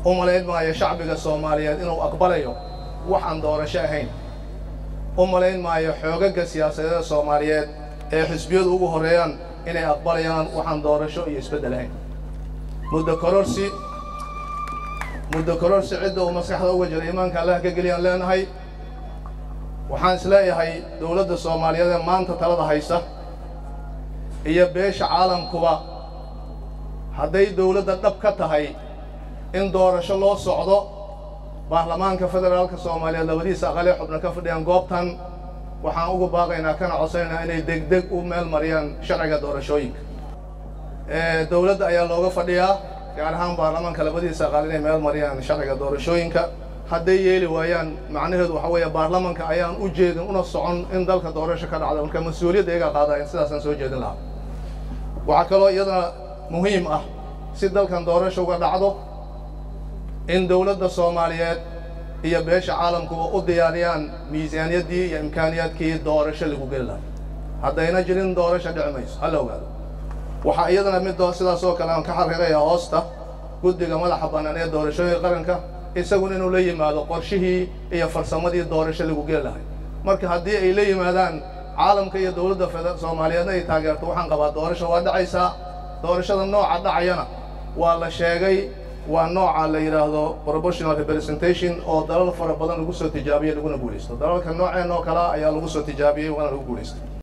u malayn maayo shacbiga soomaaliyeed inuu aqbalayo wax aan doorasho ahayn u malayn maayo xoogagga siyaasadeeda soomaaliyeed ee xisbiyadu ugu horreeyaan inay aqbalayaan waxaan doorasho iyo isbeddel ahayn muddo kororsi muddo kororsi cidda uu maskaxda uga jira iimaanka allah ka geliyaan leenahay waxaan is leeyahay dowladda soomaaliyeed ee maanta talada haysa iyo beesha caalamkuba hadday dowladda dhab ka tahay in doorasho loo socdo baarlamaanka federaalka soomaaliyeed labadiisa aqalee xubna ka fadhiyaan goobtan waxaan ugu baaqaynaa kana codsanaynaa inay degdeg u meel mariyaan sharciga doorashooyinka dowladda ayaa looga fadhiyaa gaar ahaan baarlamaanka labadiisa aqaal inay meel mariyaan sharciga doorashooyinka hadday yeeli waayaan macnaheedu waxa weeye baarlamanka ayaan u jeedin una socon in dalka doorasho ka dhacda marka mas-uuliyadda iyagaa qaadaya sidaasaan soo jeedin lahaa waxaa kaloo iyadana muhiim ah si dalkan doorasho uga dhacdo in dowladda soomaaliyeed iyo beesha caalamkuba u diyaariyaan miisaaniyaddii iyo imkaaniyaadkii doorasho lagu geli lahaa haddayna jirin doorasho dhici mayso hala ogaado waxaa iyadana mid sidaas oo kale aan ka xariiraya hoosta guddiga madaxa bannaan ee doorashooyinka qaranka isaguna inuu la yimaado qorshihii iyo farsamadii doorasho lagu geli lahay marka haddii ay la yimaadaan caalamka iyo dowladda soomaaliyeedna ay taageerto waxaan qabaa doorasho waa dhacaysaa doorashada nooca dhacayana waa la sheegay waa nooca la yidhaahdo proportional representation oo dalal fara badan lagu soo tijaabiyey laguna guulaysto dalalka nooceen oo kalea ayaa lagu soo tijaabiyey waana lagu guulaystay